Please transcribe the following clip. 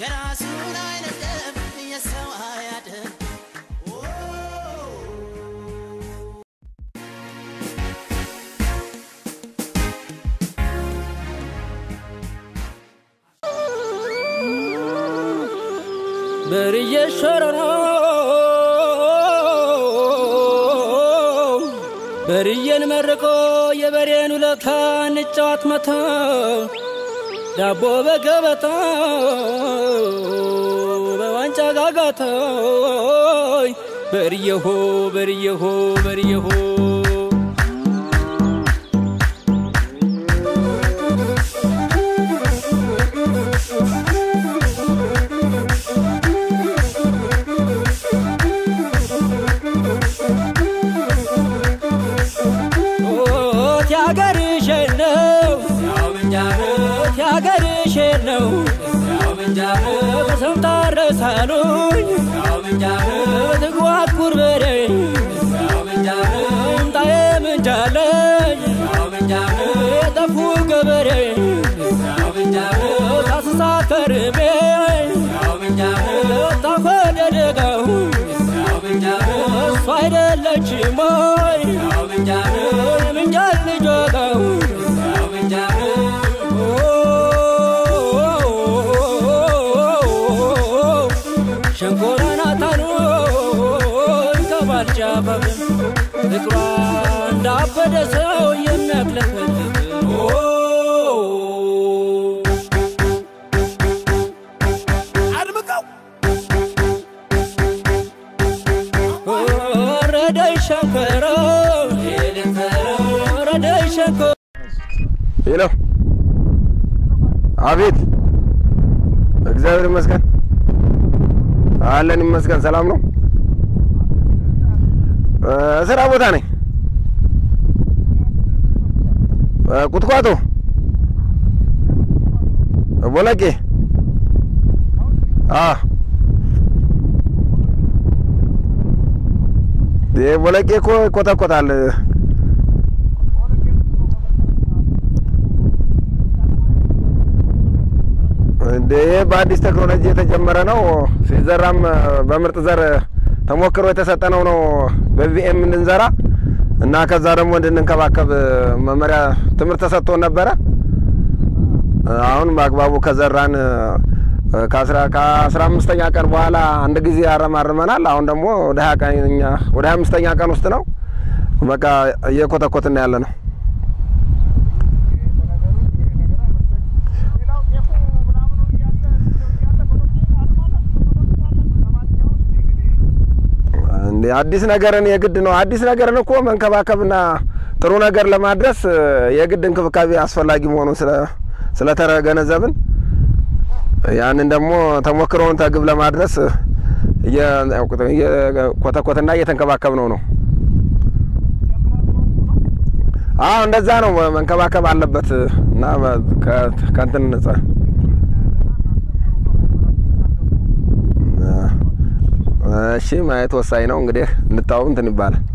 የራሱን አይነደም የሰው አያድም በርዬ ሸረሮ በርዬን መርቆ የበሬን ውለታ እንጫዋት መታ ዳቦ በገበታ በዋንጫ ጋጋታ በርየሆ በርየሆ በርየሆ ያገርሽን ነው ያገርሽን ነው በሰምታ ረሳሉኝ ትጓጉር በሬ ምጣዬ ምንጃለኝ የጠፉ ገበሬ ሳስሳ ከርቤ ታኮደደገው እሱ አይደለችም ወይ ምንጃል ልጆገው ሸንኮራ ናታኑ ከባልጫ በብን ፍቅሯ እንዳበደ ሰው የሚያክለፈልግ አድምቀው ወረደይ ሸንኮራ ወረደይ ሸንኮራ ሄሎ፣ አቤት። እግዚአብሔር ይመስገን አለን ይመስገን። ሰላም ነው። እ ስራ ቦታ ነኝ። እ ቁጥቋጦ ቦለቄ። አ ይሄ ቦለቄ እኮ ይኮተኮታል። እንደ ይሄ በአዲስ ቴክኖሎጂ የተጀመረ ነው። ሲዘራም በምርጥ ዘር ተሞክሮ የተሰጠ ነው ነው በቪኤም እንድንዘራ እና ከዛ ደግሞ እንድንንከባከብ መመሪያ ትምህርት ተሰጥቶን ነበረ። አሁን በአግባቡ ከዘራን ከአስራ ከአስራ አምስተኛ ቀን በኋላ አንድ ጊዜ ያረማርመናል። አሁን ደግሞ ወደ ሀያ ቀኛ ወደ ሀያ አምስተኛ ቀን ውስጥ ነው። በቃ እየኮተኮትን ያለ ነው። እንደ አዲስ ነገርን የግድ ነው። አዲስ ነገርን እኮ መንከባከብና ጥሩ ነገር ለማድረስ የግድ እንክብካቤ አስፈላጊ መሆኑን ስለ ስለተገነዘብን ያንን ደግሞ ተሞክሮውን ተግብ ለማድረስ እየኮተኮትና እየተንከባከብ ነው ነው። አዎ እንደዛ ነው። መንከባከብ አለበት እና ከእንትን ነጻ እሺ ማየት ወሳኝ ነው። እንግዲህ እንታው እንትን ይባላል።